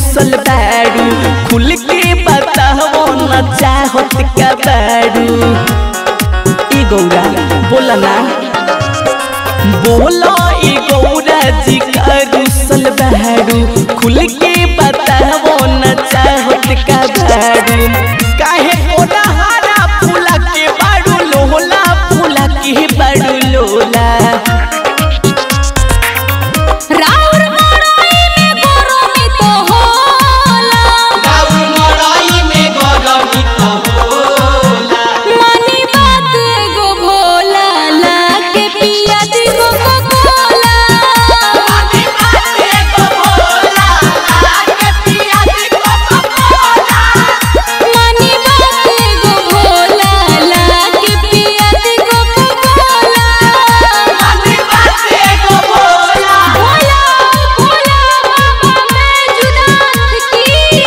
रुसल बारू खुल के बताओ न चाहत का बारू ई गौरा बोला ना बोलो ई गौरा जी का रुसल बारू खुल के बताओ न चाहत का बारू काहे ओला हारा फूला के बारू लोला फूला के बारू लोला राउर मड़ई में गरमी तो होला मनी बात एगो भोला लाके पिया दी कोको कोला मनी बात एगो भोला लाके पिया दी कोको कोला भोला भोला बाबा मैं जुदात की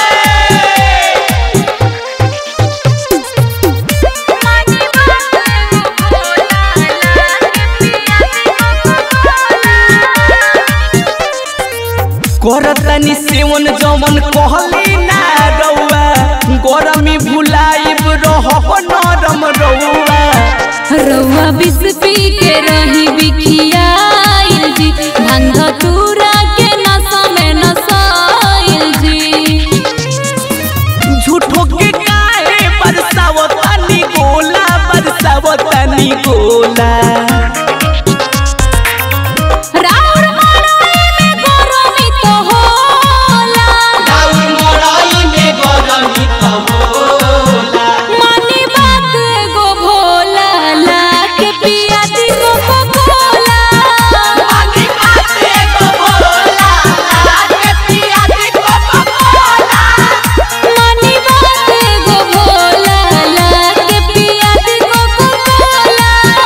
मनी बात एगो भोला लाके करतनी सेवन जमन कहली ना रउआ गरमी भुलाइब रहब नरम रउआ रउआ बिस पी के रही बिखियाइल जी भांग तूरा के नशा में नसाइल जी झूठो के काहे बरसावतनी गोला बरसावतनी गोला राउर मड़ई में गरमी तो होला मनी बात एगो भोला लाके पिया दी कोको कोला मनी बात एगो भोला लाके पिया दी कोको कोला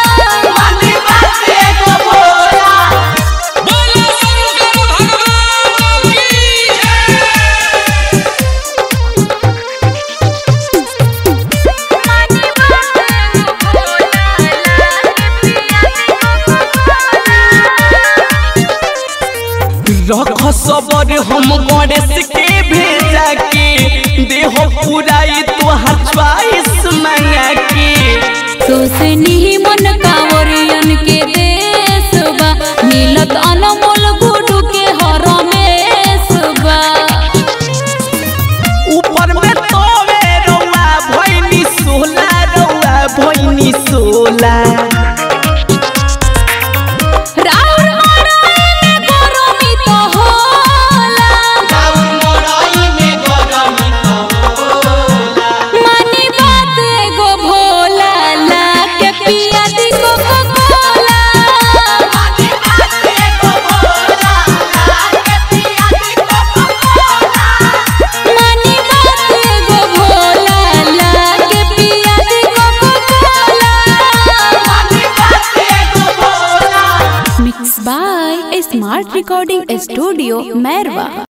रख सबर हम गणेश के भेजा के देह पुराई तोहर च्वाइस मंगा के सोसनी मन कांवरियन के देश बा मिलत अनमोल गुडू के हरमेश बा ऊपर में तोवे रउआ भइनी सोला रउआ भइनी सोला राउर मड़ई में गरमी तो होला मनी बात एगो भोला लाके पिया दी कोको कोला मनी बात एगो भोला लाके पिया दी coca cola mix by smart recording studio Mairwa